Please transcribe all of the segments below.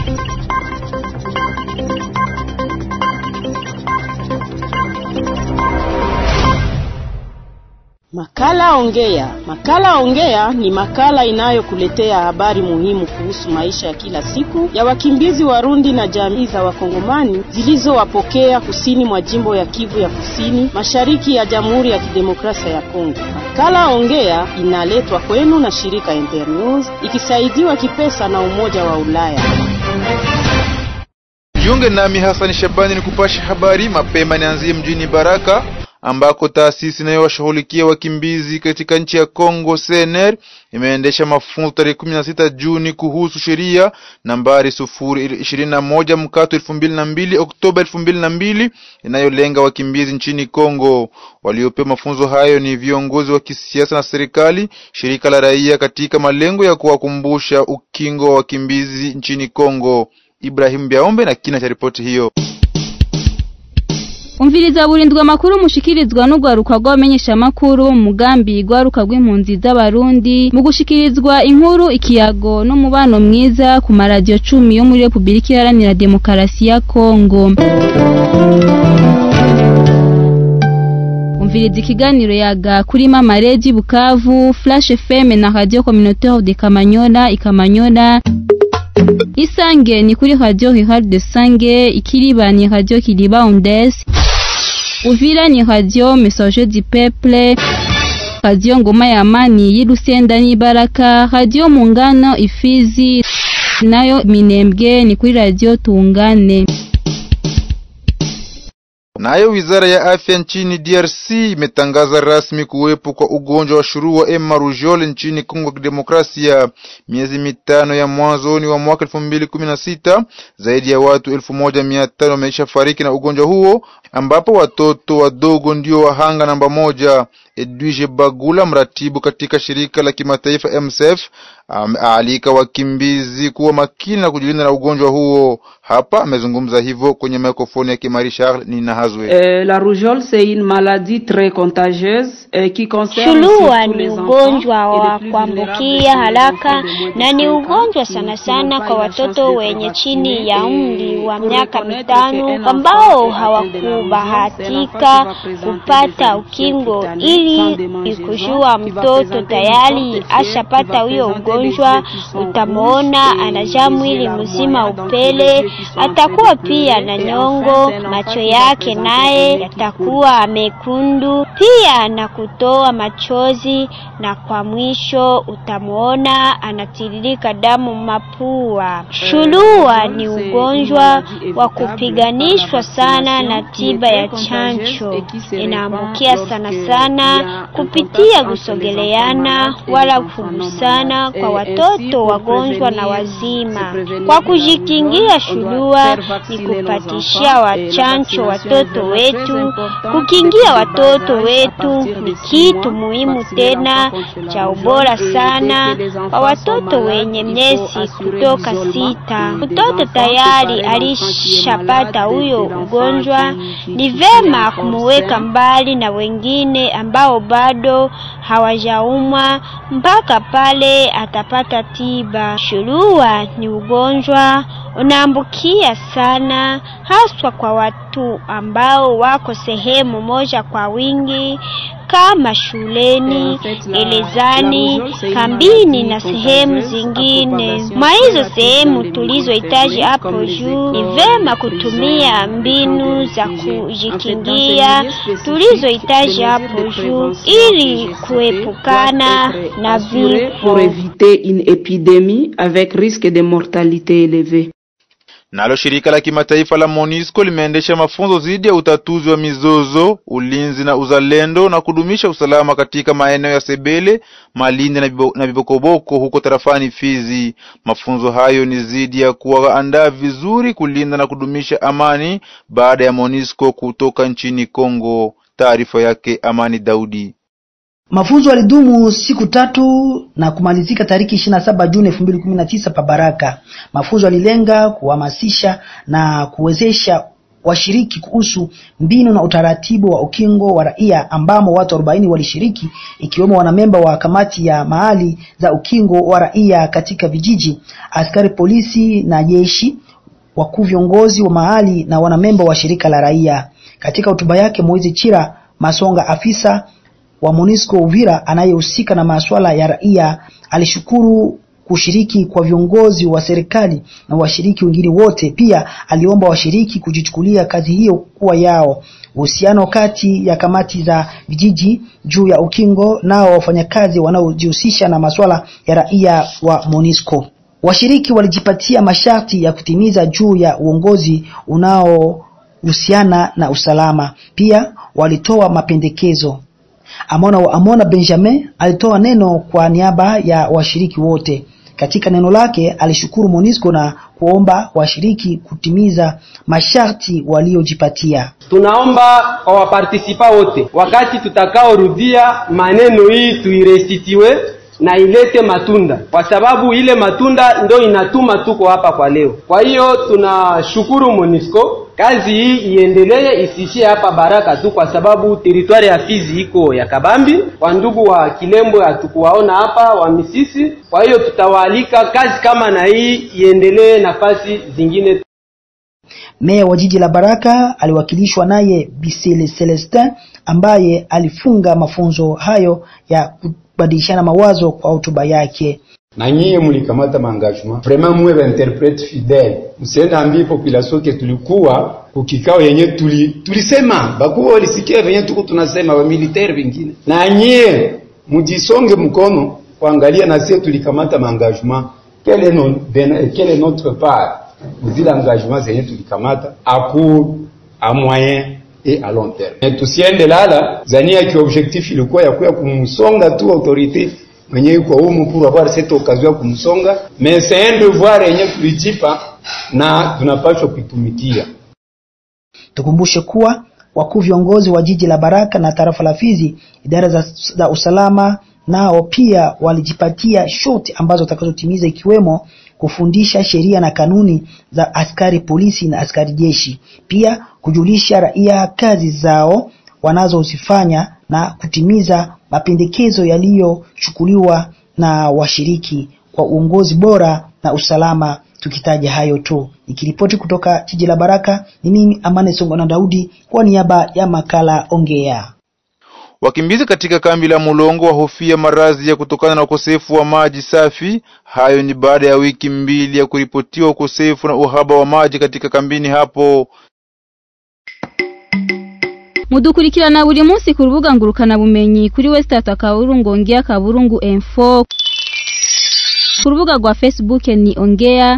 Makala Ongea. Makala Ongea ni makala inayokuletea habari muhimu kuhusu maisha ya kila siku ya wakimbizi Warundi na jamii za Wakongomani zilizowapokea kusini mwa jimbo ya Kivu ya Kusini, mashariki ya Jamhuri ya Kidemokrasia ya Kongo. Makala Ongea inaletwa kwenu na shirika Internews ikisaidiwa kipesa na Umoja wa Ulaya. Jiunge nami Hasani Shabani ni kupasha habari mapema. Nianzie mjini Baraka ambako taasisi inayowashughulikia wakimbizi katika nchi ya Kongo CNR imeendesha mafunzo tarehe 16 Juni kuhusu sheria nambari sufuri ishirini na moja mkato elfu mbili na mbili Oktoba elfu mbili na mbili inayolenga wakimbizi nchini Kongo. Waliopewa mafunzo hayo ni viongozi wa kisiasa na serikali, shirika la raia, katika malengo ya kuwakumbusha ukingo wa wakimbizi nchini Kongo. Ibrahim Biaombe na kina cha ripoti hiyo. umviriza burindwa amakuru mushikirizwa n'urwaruka rw'abamenyesha amakuru mu mugambi rwaruka rw'impunzi z'abarundi mu gushikirizwa inkuru ikiyago n'umubano mwiza ku maradiyo cumi yo muri repubulika iharanira demokarasi ya kongo umviriza ikiganiro yaga kuri mama redi bukavu flash fm na radio communautaire de kamanyola ikamanyola isange ni kuri radio Hihard de Sange ikiriba ni radio Kiriba Ondes Uvira ni radio Messager du Peuple radio Ngoma ya Amani y'Irusenda n'Ibaraka radio Mungano Ifizi nayo Minembwe ni kuri radio Tungane Nayo wizara ya afya nchini DRC imetangaza rasmi kuwepo kwa ugonjwa wa shurua ema rujole nchini Kongo ya Kidemokrasia. Miezi mitano ya mwanzoni wa mwaka elfu mbili kumi na sita zaidi ya watu elfu moja mia tano wameisha fariki na ugonjwa huo, ambapo watoto wadogo ndio wahanga namba moja. Edwige Bagula, mratibu katika shirika la kimataifa MSF, aalika wakimbizi kuwa makini na kujilinda na ugonjwa huo. Hapa amezungumza hivyo kwenye mikrofoni ya Kimari Charles Ninahazwe. Euh, la rougeole c'est une maladie très contagieuse euh, qui concerne Shulua surtout ni les ugonjwa enfants et wa les plus kuambukia vulnérables, haraka ceux qui ont na ni moins de ugonjwa 15 ans, sana qui sana n'ont kwa pas eu la chance watoto d'être wenye vaccinés. chini ya Et umri wa pour miaka reconnaître mitano qu'un enfant ambao est atteint de la rougeole, c'est l'enfant qui hawakubahatika va présenter kupata des ukingo infections cutanées, ili sans démangeaison, kujua qui va mtoto présenter tayari une sorte de fièvre, ashapata qui va huyo présenter ugonjwa, des yeux qui sont utamwona rouges et anajaa des mwili yeux mzima larmoyants, donc upele, les yeux qui sont en train atakuwa de pia pleurer. na Et nyongo, enfin, c'est un enfant macho qui va yake présenter naye un nez qui yatakuwa mekundu pia na kutoa machozi, na kwa mwisho utamwona anatiririka damu mapua. Shurua ni ugonjwa wa kupiganishwa sana na tiba ya chanjo, inaambukia sana sana kupitia kusogeleana wala kugusana kwa watoto wagonjwa na wazima. Kwa kujikingia shurua ni kupatishia wachanjo watoto wetu. Kukingia watoto wetu ni kitu muhimu tena cha ubora sana kwa watoto wenye miezi kutoka sita. Mtoto tayari alishapata huyo ugonjwa, ni vema kumuweka mbali na wengine ambao bado hawajaumwa mpaka pale atapata tiba. Shurua ni ugonjwa unaambukia sana, haswa kwa watu ambao wako sehemu moja kwa wingi kama shuleni, gerezani, kambini na sehemu zingine. Mwa hizo sehemu tulizohitaji hapo juu, ni vema kutumia mbinu za kujikingia tulizohitaji hapo juu ili kuepukana na pour vifo. éviter une épidémie avec risque de mortalité élevée. Nalo shirika la kimataifa la MONUSCO limeendesha mafunzo dhidi ya utatuzi wa mizozo, ulinzi na uzalendo na kudumisha usalama katika maeneo ya Sebele, Malindi na Bibo- na Bibokoboko huko tarafani Fizi. Mafunzo hayo ni dhidi ya kuwaandaa vizuri kulinda na kudumisha amani baada ya MONUSCO kutoka nchini Kongo. Taarifa yake Amani Daudi. Mafunzo yalidumu siku tatu na kumalizika tariki 27 Juni 2019 pa Baraka. Mafunzo yalilenga kuhamasisha na kuwezesha washiriki kuhusu mbinu na utaratibu wa ukingo wa raia ambamo watu 40 walishiriki ikiwemo wanamemba wa kamati ya mahali za ukingo wa raia katika vijiji, askari polisi na jeshi, wakuu viongozi wa mahali na wanamemba wa shirika la raia. Katika hotuba yake, Moizi Chira Masonga, afisa wa MONUSCO Uvira anayehusika na masuala ya raia, alishukuru kushiriki kwa viongozi wa serikali na washiriki wengine wote. Pia aliomba washiriki kujichukulia kazi hiyo kuwa yao. Uhusiano kati ya kamati za vijiji juu ya ukingo nao wafanyakazi wanaojihusisha na masuala ya raia wa MONUSCO. Washiriki walijipatia masharti ya kutimiza juu ya uongozi unaohusiana na usalama. Pia walitoa mapendekezo. Amona, Amona Benjamin alitoa neno kwa niaba ya washiriki wote. Katika neno lake alishukuru MONUSCO na kuomba washiriki kutimiza masharti waliojipatia. Tunaomba kwa wapartisipa wote, wakati tutakaorudia maneno hii tuirestitiwe na ilete matunda, kwa sababu ile matunda ndo inatuma tuko hapa kwa leo. Kwa hiyo tunashukuru MONUSCO, kazi hii iendelee, isiishie hapa Baraka tu, kwa sababu teritwari ya Fizi iko ya kabambi. Kwa ndugu wa Kilembo hatukuwaona hapa, wa Misisi. Kwa hiyo tutawaalika kazi kama na hii iendelee nafasi zingine. Meya wa jiji la Baraka aliwakilishwa naye Bisele Celestin ambaye alifunga mafunzo hayo ya kubadilishana mawazo kwa hotuba yake. na nyie mulikamata maengagement vraiment muwe ba interprete fidèle, msiende ambie population ke tulikuwa kukikao yenye tuli tulisema bakuwa walisikia venye tuko tunasema ba militaire vingine, na nyie mujisonge mkono kuangalia na sie tulikamata maengagement quel est non, quel est notre part zile engagement zenye tulikamata aku a moyen et à long terme. Mais tusiende lala zania ki objectif ilikuwa ya kuya kumsonga tu autorité mwenye yuko humu pour avoir cette occasion ya kumsonga, mais c'est un devoir yenye tulijipa na tunapaswa kuitumikia. Tukumbushe kuwa wakuu viongozi wa jiji la Baraka na tarafa la Fizi, idara za, za usalama nao pia walijipatia shoti ambazo watakazotimiza ikiwemo kufundisha sheria na kanuni za askari polisi na askari jeshi, pia kujulisha raia kazi zao wanazozifanya na kutimiza mapendekezo yaliyochukuliwa na washiriki kwa uongozi bora na usalama. Tukitaja hayo tu, nikiripoti kutoka jiji la Baraka, ni mimi Amane Songo na Daudi kwa niaba ya makala Ongea. Wakimbizi katika kambi la Mulongo wahofia maradhi ya kutokana na ukosefu wa maji safi. Hayo ni baada ya wiki mbili ya kuripotiwa ukosefu na uhaba wa maji katika kambini hapo. mudukurikirana buri munsi ku rubuga ngurukana bumenyi kuri Westart akaburungu ongea kaburungu info ku rubuga rwa Facebook ni ongea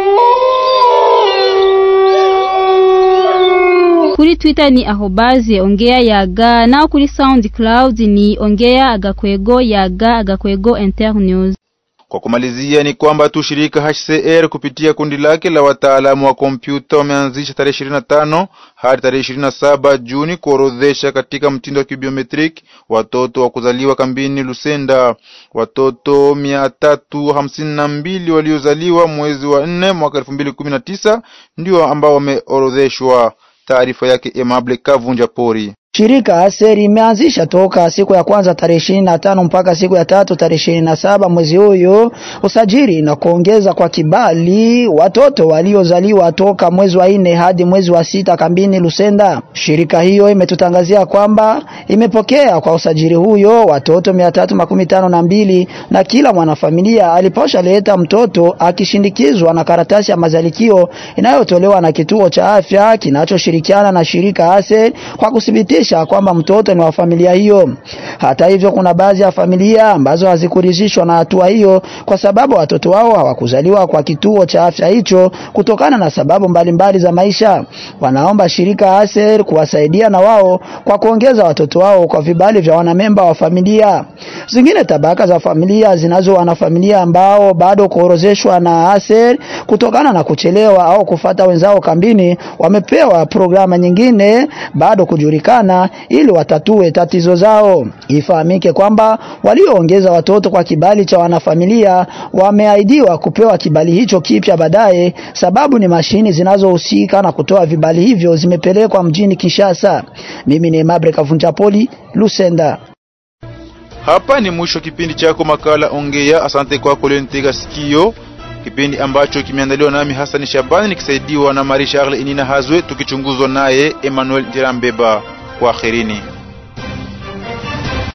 kuri Twitter ni ahobaze ongea yaga nao kuri SoundCloud ni ongea agakwego yaga agakwego internews Kwa kumalizia ni kwamba tu shirika HCR kupitia kundi lake la wataalamu wa kompyuta wameanzisha tarehe 25 hadi tarehe 27 Juni kuorodhesha katika mtindo wa kibiometric watoto wa kuzaliwa kambini Lusenda. Watoto mia tatu hamsini na mbili waliozaliwa mwezi wa nne mwaka elfu mbili kumi na tisa ndio ambao wameorodheshwa. Taarifa yake Emable Kavunja Pori. Shirika Aseri imeanzisha toka siku ya kwanza tarehe ishirini na tano mpaka siku ya tatu tarehe ishirini na saba mwezi huyu usajili na kuongeza kwa kibali watoto waliozaliwa toka mwezi wa nne hadi mwezi wa sita kambini Lusenda. Shirika hiyo imetutangazia kwamba imepokea kwa usajili huyo watoto mia tatu makumi tano na mbili na kila mwanafamilia aliposha leta mtoto akishindikizwa na karatasi ya mazalikio inayotolewa na kituo cha afya kinachoshirikiana na shirika Aseri kwa kuthibitisha kwamba mtoto ni wa familia hiyo. Hata hivyo, kuna baadhi ya familia ambazo hazikuridhishwa na hatua hiyo kwa sababu watoto wao hawakuzaliwa kwa kituo cha afya hicho kutokana na sababu mbalimbali mbali za maisha. Wanaomba shirika Aser kuwasaidia na wao kwa kuongeza watoto wao kwa vibali vya wanamemba wa familia. Zingine tabaka za familia zinazo wanafamilia ambao bado kuorozeshwa na Aser kutokana na kuchelewa au kufata wenzao kambini, wamepewa programa nyingine bado kujulikana kuwasiliana ili watatue tatizo zao. Ifahamike kwamba walioongeza watoto kwa kibali cha wanafamilia wameahidiwa kupewa kibali hicho kipya baadaye, sababu ni mashini zinazohusika na kutoa vibali hivyo zimepelekwa mjini Kinshasa. Mimi ni Mabre Kavunjapoli, Lusenda. Hapa ni mwisho kipindi chako makala Ongea. Asante kwako leo nitega sikio, kipindi ambacho kimeandaliwa nami Hassan Shabani nikisaidiwa na Marie Charles Inina Hazwe, tukichunguzwa naye Emmanuel Jirambeba. Kwaherini.